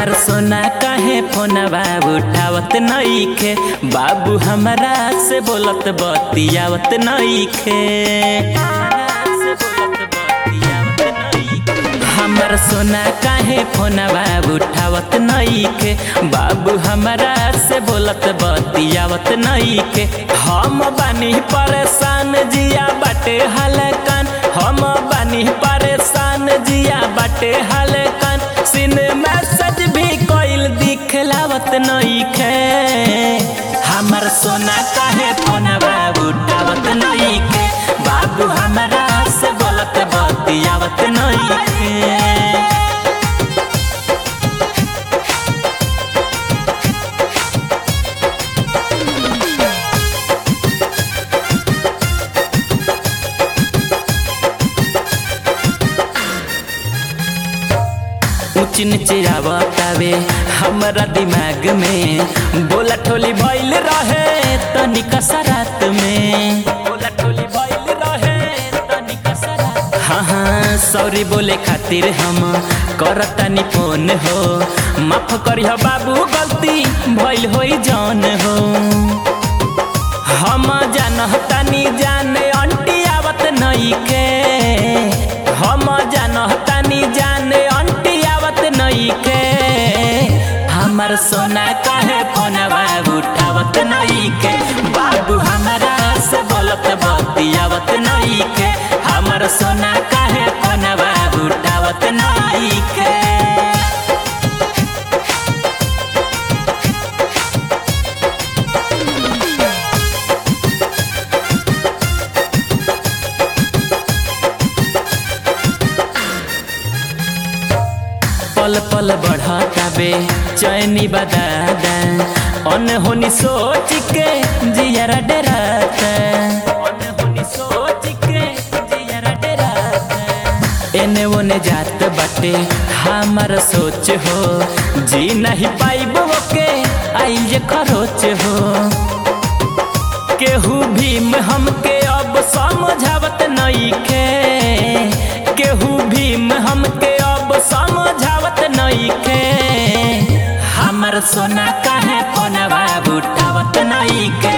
हमर सोना काहे फोनवा उठावत नइखे बाबू हमरा से बोलत बतियावत नइखे हमर सोना काहे फोनवा उठावत नइखे बाबू हमरा से बोलत बतियावत नइखे हम बानी परेशान जिया बाटे हलकन हम बानी परेशान जिया बाटे हलकन सिन मैसेज भी कोइल दिखलावत नइखे हमर सोना काहे फोनवा उठावत नइखे बाबू हमरा से बोलत बतियावत नइखे ऊंच नीचे आवतावे हमरा दिमाग में बोला ठोली भइल रहे तनिका सरात में बोला ठोली भइल रहे तनिका सरात हाँ हाँ सॉरी बोले खातिर हम करतानी फोन हो माफ करिह बाबू गलती भइल होई जौन हो हम जानतानी जाने अंटी आवत नइखे हम जानतानी जाने अंटी आवत नइखे हमर सोना काहे फोनवा उठावत नइखे बाबू हमरा से बोलत बतियावत नइखे हमर सोना काहे फोनवा उठावत नइखे पल पल बढ़ताबे चैनी बदादा अनहोनी सोच के जियरा डराता अनहोनी सोच के जियरा डराता एने ओने जात बाटे हमार सोच हो जी नहीं पाइब के आइल जे खरोच हो केहू भीम हमके अब समझावत नइखे केहू भीम हमके अब समझावत नइखे हमर सोना काहे फोनवा उठावत नइखे